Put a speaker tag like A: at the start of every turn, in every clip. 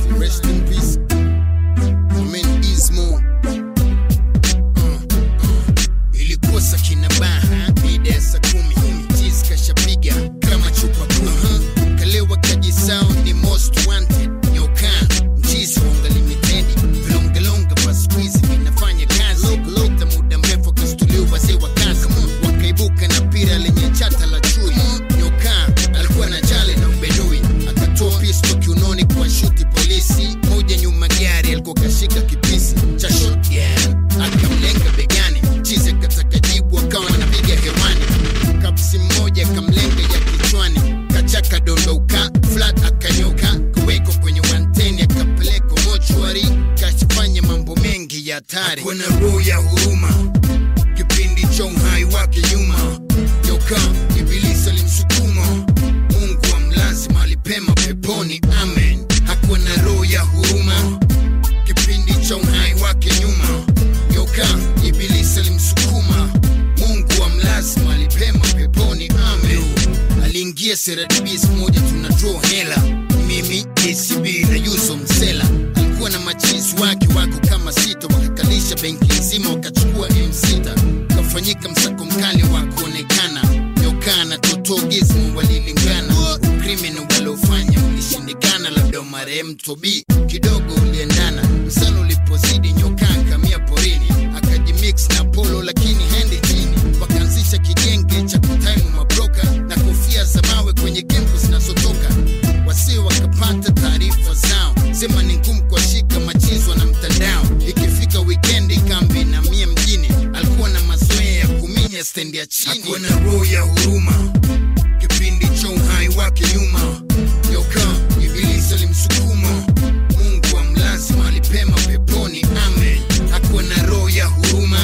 A: Rest in peace. Amen Ismo. Uh, uh. Ilikuwa saa kina baha mida ya saa kumi Cheese kashapiga kama chupa kumi Kalewa kajisao ni most wanted Nyoka mchizi wonga limited Vilongelonga pa squeeze vinafanya kazi Lopita muda mrefu kastuliwa wazee wa kazi Wakaibuka na pira lenye chata la chui Nyoka alikuwa na jale na ubedui Akatoa pisto kiunoni kwa shuti polisi Moja nyuma gari alikuwa kashika kipisi cha shotgun Akamlenga begani Chizi akataka jibu akawa anapiga hewani Kapsi mmoja akamlenga ya kichwani Kachaka dondoka flat akanyoka Kuweko kwenye wanteni akapelekwa mochwari Kashifanya mambo mengi ya hatari Hakuwa na roho ya huruma kipindi cha uhai wake nyuma nyoka ibilisi alimsukuma mungu amlazi mahali pema peponi amen hakuwa na roho ya huruma kipindi cha uhai wake nyuma nyoka ibilisi alimsukuma mungu amlazi mahali pema peponi amen aliingia seradibis moja tuna draw hela mimi acb na yuso msela alikuwa na machizi wake wako kama sita wakakalisha benki nzima wakachukua m6 ukafanyika msako mkali wa kuonekana nyokaa na totogizmu walilingana ukrimini waliofanya ulishindikana labda marehemu tobi kidogo uliendana msano ulipozidi nyokaa kamia porini akajimix na polo lakini hendi chini wakaanzisha kigenge cha kutaimu mabroka na kofia za mawe kwenye kempu zinazotoka wasi wakapata taarifa zao sema ni ngumu kuwashika machizwa na mtandao ikifika wikendi kambi na mia mjini alikuwa na mazoea ya kuminya stendi ya chini Hakuwa na roho ya huruma kipindi cha uhai wake nyuma yoka ibilisi alimsukuma mungu amlazi mahali pema peponi amen hakuwa na roho ya huruma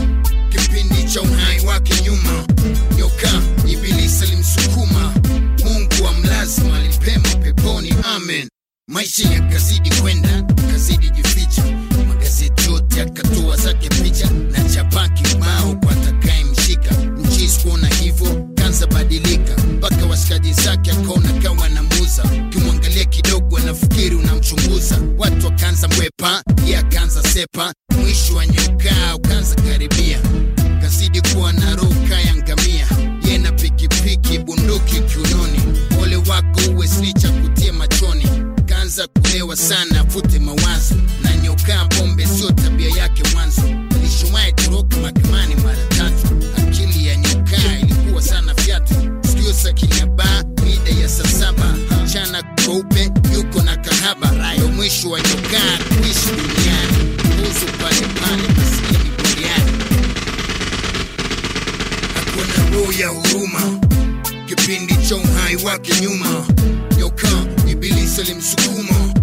A: kipindi cha uhai wake nyuma nyoka ibilisi alimsukuma mungu amlazi mahali pema peponi amen maisha yakazidi kwenda kazidi jificha magazeti yote yakatoa zake picha na chapa kibao kwa atakaye mshika mchisi kuona hivyo kanza badilika mpaka washikaji zake akaona kawa na muza ukimwangalia kidogo anafikiri unamchunguza watu wakaanza mwepa ye akaanza sepa mwisho wa nyokaa ukaanza karibia kazidi kuwa na roho kaya ngamia ye na pikipiki bunduki kiunoni ole wako uwe slicha kutia machoni kaanza kulewa sana afute mawazo na nyokaa pombe sio tabia yake mwanzo alishuwahi toroka mahakamani mara tatu akili ya nyokaa ilikuwa sana fyatu sikio sakinya baa mida ya saa saba mchana kweupe yuko na kahaba ndo mwisho wa nyokaa kuishi duniani uzu pale pale maskini buriani hakuwa na roho ya huruma kipindi cha uhai wake nyuma nyoka ibilisi alimsukuma